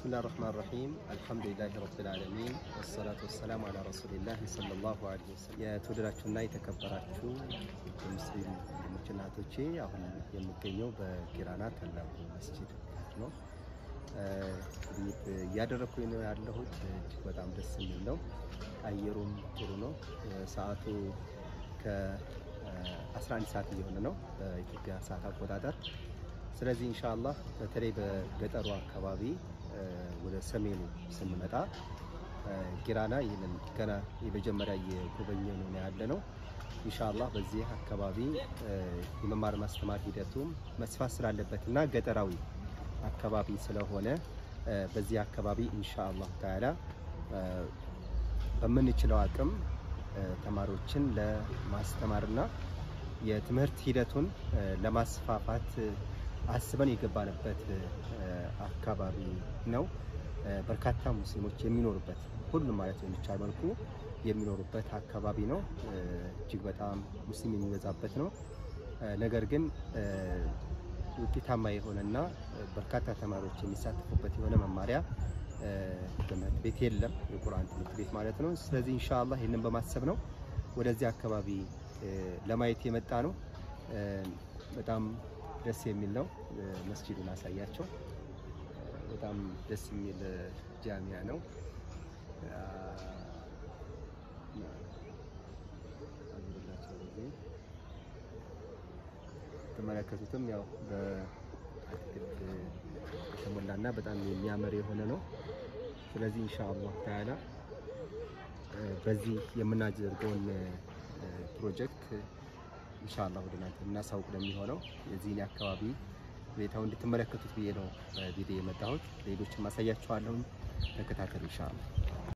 ብስሚላህ ራህማን ራሂም አልሐምዱሊላህ ረብል ዓለሚን ወሰላቱ ወሰላሙ አላ ረሱሊላህ ሰለላሁ ዐለይሂ ወሰለም። የተወደዳችሁና የተከበራችሁ የሙስሊም ወንድሞችና እህቶቼ አሁን የምገኘው በጊራና ታላቁ መስጂድ ነው። እንግዲህ እያደረግኩኝ ነው ያለሁት እጅግ በጣም ደስ የሚል ነው። አየሩም ጥሩ ነው። ሰዓቱ ከ11 ሰዓት እየሆነ ነው በኢትዮጵያ ሰዓት አቆጣጠር። ስለዚህ ኢንሻአላህ በተለይ በገጠሩ አካባቢ ወደ ሰሜኑ ስንመጣ ጊራና ይህንን ገና የመጀመሪያ እየጎበኘ ነው ያለ ነው። ኢንሻአላህ በዚህ አካባቢ የመማር ማስተማር ሂደቱም መስፋት ስላለበት እና ገጠራዊ አካባቢ ስለሆነ በዚህ አካባቢ ኢንሻአላህ ተዓላ በምንችለው አቅም ተማሪዎችን ለማስተማርና የትምህርት ሂደቱን ለማስፋፋት አስበን የገባንበት አካባቢ ነው። በርካታ ሙስሊሞች የሚኖሩበት ሁሉም ማለት የሚቻል መልኩ የሚኖሩበት አካባቢ ነው። እጅግ በጣም ሙስሊም የሚበዛበት ነው። ነገር ግን ውጤታማ የሆነና በርካታ ተማሪዎች የሚሳተፉበት የሆነ መማሪያ ትምህርት ቤት የለም፣ የቁርአን ትምህርት ቤት ማለት ነው። ስለዚህ ኢንሻአላህ ይህንን በማሰብ ነው ወደዚህ አካባቢ ለማየት የመጣ ነው። በጣም ደስ የሚል ነው። መስጂዱን አሳያቸው። በጣም ደስ የሚል ጃሚያ ነው። ተመለከቱትም ያው በአትክልት የተሞላና በጣም የሚያምር የሆነ ነው። ስለዚህ ኢንሻአላህ ተዓላ በዚህ የምናደርገውን ፕሮጀክት ኢንሻአላህ ወደ እናንተ እናሳውቅ ነው የሚሆነው። የዚህን አካባቢ ሁኔታው እንድትመለከቱት ብዬ ነው ቪዲዮ የመጣሁት። ሌሎችም አሳያችኋለሁ። ተከታተሉ ኢንሻአላህ።